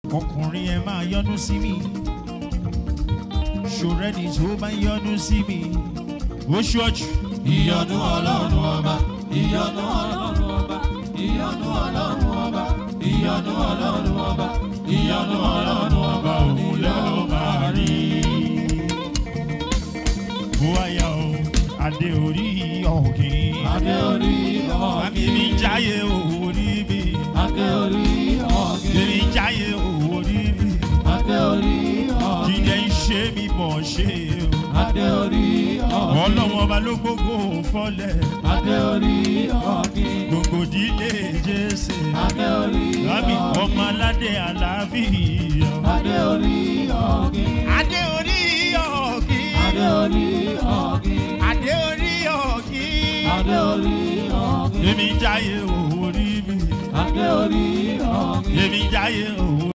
ọkùnrin ẹ máa yọnu sí mi ṣòrẹ́ni tó bá yọnu sí mi ó ṣọ́ọ̀jù. ìyọnu ọlọ́run ọba ìyọnu ọlọ́run ọba ìyọnu ọlọ́run ọba ìyọnu ọlọ́run ọba ìyọnu ọlọ́run ọba òun ló máa rí. bóyá o adé orí ọ̀gìn. adé orí Àmì mi ọ̀gìn jáyé orí mi. adé orí ọ̀gìn Èmi jáyé orí mi. adé orí ọ̀gìn Jíjẹ ń ṣe mi bọ̀ ṣe o. adé orí ọ̀gìn Ọlọ́wọ́n ọba ló gbogbo fọlẹ̀. adé orí ọ̀gìn Gbogbo ìdílé Jésè. adé orí Lábì ọmọ ọ̀gìn aládé àlàáfíà. adé orí ọ̀gìn Adé orí ọ̀gìn. adé orí ọ̀gìn Adé orí ọ̀gìn. adé orí ọ̀gìn Èmi jáyé orí mi. adé orí ọ̀gìn. Èmi jáyé orí